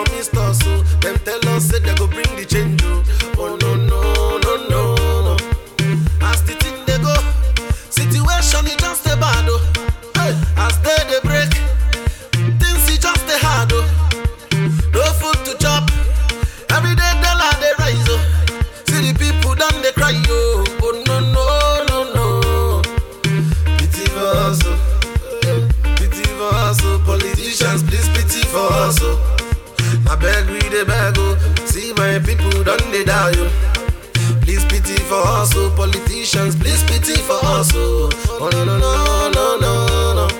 promised us, oh. Them tell us say they go bring the change, oh. Oh no no no no no. As the thing they go, situation it just a bad, oh. Hey, as they they break, things it just a hard, oh. No food to chop, every day dollar they rise, oh. See the people done they cry, oh. Oh no no no no. Pity for us, oh. Pity for us, oh. Politicians, please pity for us, oh. I beg we dey beg, oh. See my people done they die, oh. Please pity for us, oh. Politicians, please pity for us, oh. Oh no no no no no no.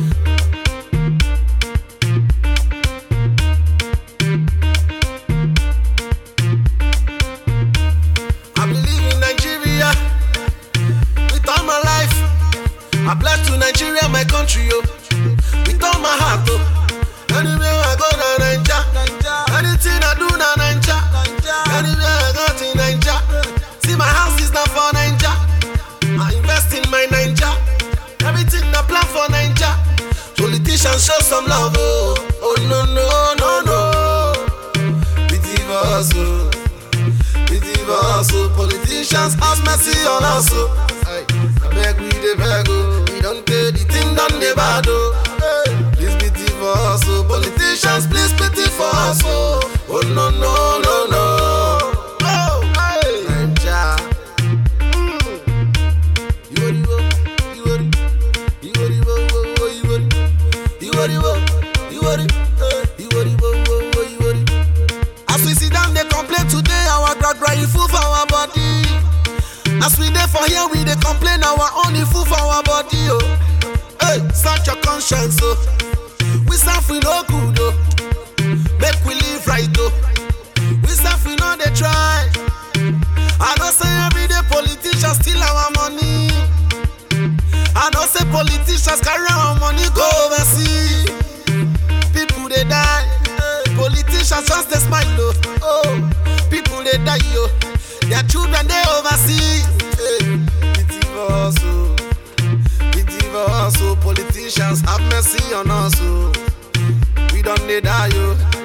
I believe in Nigeria with all my life. I bless to Nigeria, my country, oh. With all my heart, oh. Anywhere I go, na Naija. Anything I do, na Naija. Anywhere I go, to Naija. See my house is not for Naija. I invest in my Naija. Everything I plan for Naija. Politicians show some love, oh. Oh no no no no. Pity for us, oh. Pity for us, oh. Politicians have mercy on us, oh. Aye. I beg we dey beg, oh. We don't pay the thing done the bad, oh. Hey. Please pity for us, oh. Politicians, please pity for us, oh. Oh no no no no. Oh, hey. Naija. Mm. Iworiwo, iwori, iworiwo, wo, wo, iwori, iworiwo, iwori, eh, iworiwo, wo, wo, iwori. As we sit down, they complain today, our God cry full for our body. As we there for here, we they complain our own e full for our body, oh. Hey, search your conscience, oh. We serve we no good, oh. Make we live right, oh. We serve we know they try. I know say everyday politicians steal our money. I know say politicians carry our money go overseas. People they die. Politicians just they smile oh. oh. People they die yo. Their children they overseas. Hey. Pity for us oh. Pity for us oh. Politicians have mercy on us oh. We don't they die yo.